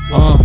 uh.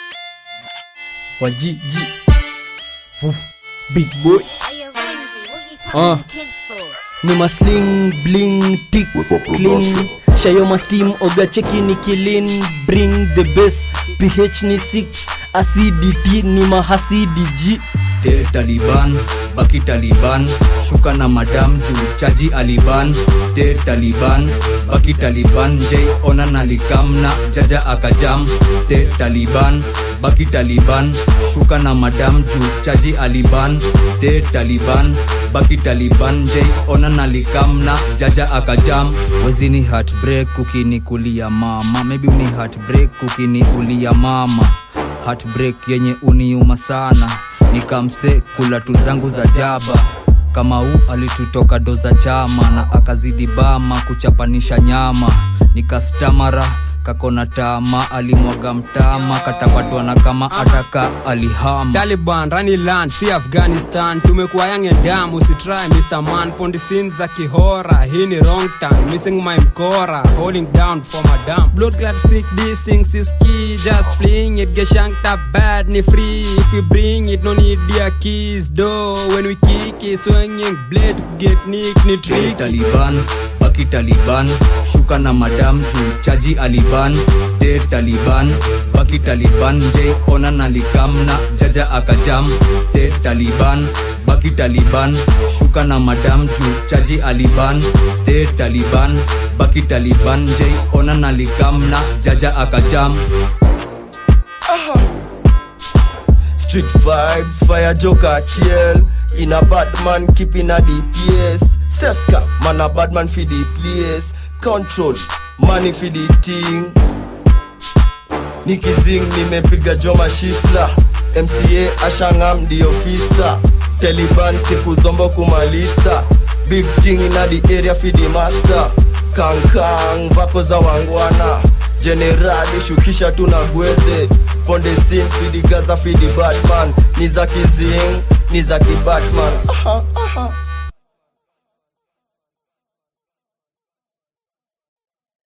wajiji Woof. big boy Hey, yo, Ramsey, what you Uh. touching the kids for? ni masling bling tik clean shayo mastim oga cheki ni kilin bring the best ph ni 6 acidity ni mahasidi g Stay Taliban, baki Taliban, shuka na madam juu chaji Aliban. Stay Taliban, baki Taliban, Jay ona nalikamna jaja akajam. Stay Taliban, baki Taliban, shuka na madam juu chaji Aliban. Stay Taliban, baki Taliban, Jay ona nalikamna jaja akajam. Wezi ni heartbreak ukinikulia mama, maybe uni heartbreak ukiniulia mama heartbreak yenye uniuma sana nikamse kula tu zangu za jaba kama huu alitutoka doza chama na akazidi bama kuchapanisha nyama nikastamara kakona tama alimwaga mtama katapatwana kama ataka alihama taliban rani land si afghanistan tumekuwa yange dam usitry mr man pondisin za kihora hii ni wrong turn missing my mkora holding down for madam blood clot sick dissing siski just fling it get shanked up bad ni free if you bring it no need their keys do when we kick it swinging blade get nick ni Stay tricky Taliban, baki Taliban, shuka na madam juu chaji Aliban. Stay Taliban, baki Taliban, Jay ona nalikamna jaja akajam. Stay Taliban, baki Taliban, shuka na madam juu chaji Aliban. Stay Taliban, baki Taliban, Jay ona nalikamna jaja akajam. Street vibes, fire joker, TL. In a bad man, keeping a DPS. Seska, man a bad man for the place. Control, money for the thing. Nikizing nimepiga joma shifla. MCA ashangam the officer. Taliban siku zombo kumalisa. Big thing in the area for the master. Kankang vako za wangwana. Generali shukisha tuna gwete. Ponde sin fidi gaza fidi batman. Ni za kizing, ni za kibatman. Aha, aha.